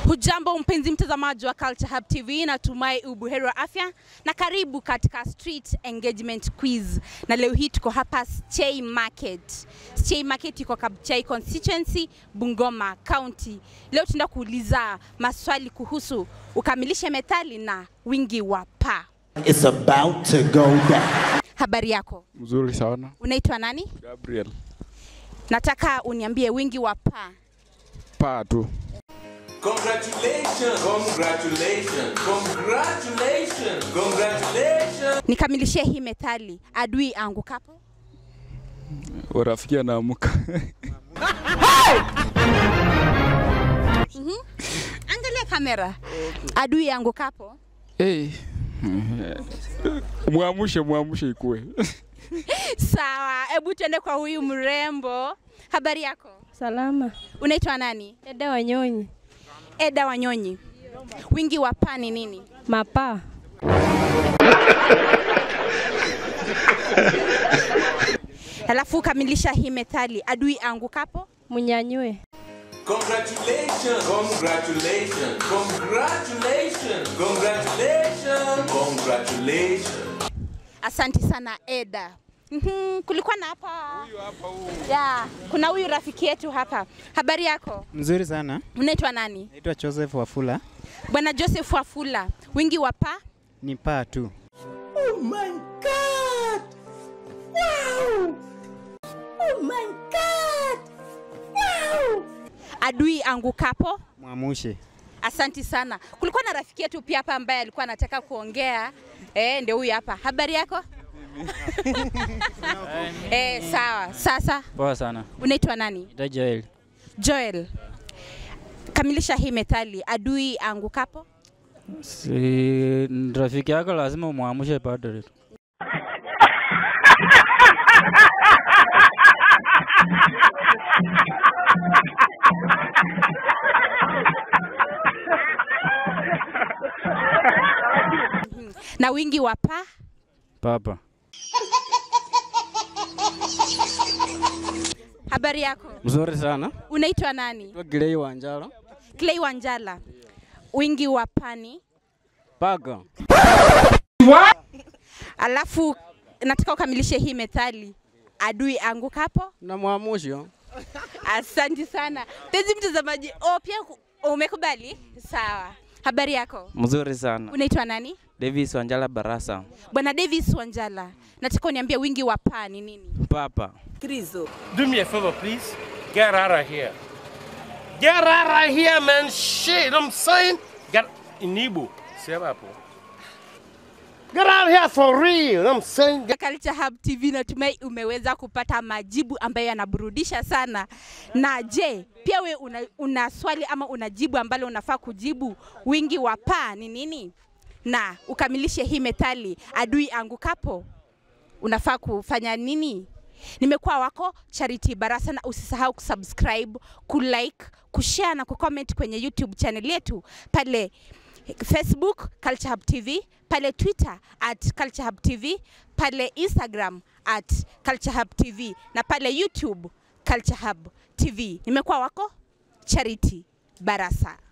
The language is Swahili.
Hujambo mpenzi mtazamaji wa Culture Hub TV, natumai ubuheri wa afya na karibu katika Street Engagement Quiz. Na leo hii tuko hapa Stay Market. Stay Market iko Kabuchai constituency, Bungoma County. Leo tunaenda kuuliza maswali kuhusu ukamilishe methali na wingi wa paa. It's about to go down. Habari yako, Mzuri sana. unaitwa nani? Gabriel. Nataka uniambie wingi wa paa. Paa tu. Congratulations, congratulations, congratulations, congratulations. Nikamilishie hii methali, adui angukapo. Urafiki anaamka. Angalia kamera. Adui angukapo. hey. Mwamushe, mwamushe ikue. Sawa, hebu tuende kwa huyu mrembo. Habari yako? Salama. Unaitwa nani? Dada Wanyonyi. Eda Wanyonyi. Wingi wa paa ni nini? Mapaa. Alafu kamilisha hii methali, adui angukapo. Munyanyue. Congratulations, congratulations, congratulations, congratulations, congratulations. Asanti sana Eda. Mhm, kulikuwa na hapa ya, kuna huyu rafiki yetu hapa. Habari yako? Mzuri sana. Unaitwa nani? Naitwa Joseph Wafula. Bwana Joseph Wafula. Wingi wa paa? Ni paa tu. Oh my God! Wow! Oh my God! Wow! Adui angukapo. Mwamushe. Asanti sana. Kulikuwa na rafiki yetu pia hapa ambaye alikuwa anataka kuongea. Eh, ndio huyu hapa. Habari yako? eh, sawa. Sasa Poa sana. unaitwa nani? Ita Joel. Joel. Kamilisha hii methali, adui angukapo. Si rafiki yako lazima umwamshe padre. Na wingi wa paa. Papa. Habari yako? Mzuri sana. Unaitwa nani? Kwa Gilei Wanjala. Clay Wanjala. Wingi wa pani. Paga. Alafu nataka ukamilishe hii methali, adui angukapo. Na mwamusho. Asante sana mpenzi mtazamaji. Oh, pia ku- umekubali? Sawa. Habari yako? Mzuri sana. Unaitwa nani? Davis Wanjala Barasa. Bwana Davis Wanjala, nataka uniambie wingi wa paa ni nini? Papa. Do me a favor, please. Get out of here. Get out of here, man. Shit, I'm saying. Get in Igbo. Sema hapo. Get out of here for real. I'm saying. Get Culture Hub TV, natumai umeweza kupata majibu ambayo yanaburudisha sana. Na je, pia we una, una swali ama una jibu ambalo unafaa kujibu? Wingi wa paa ni nini? Na ukamilishe hii methali, adui angukapo unafaa kufanya nini? Nimekuwa wako Charity Barasa, na usisahau kusubscribe, kulike, kushare na kucomment kwenye YouTube channel yetu pale Facebook Culture Hub TV, pale Twitter at Culture Hub TV, pale Instagram at Culture Hub TV na pale YouTube Culture Hub TV. Nimekuwa wako Charity Barasa.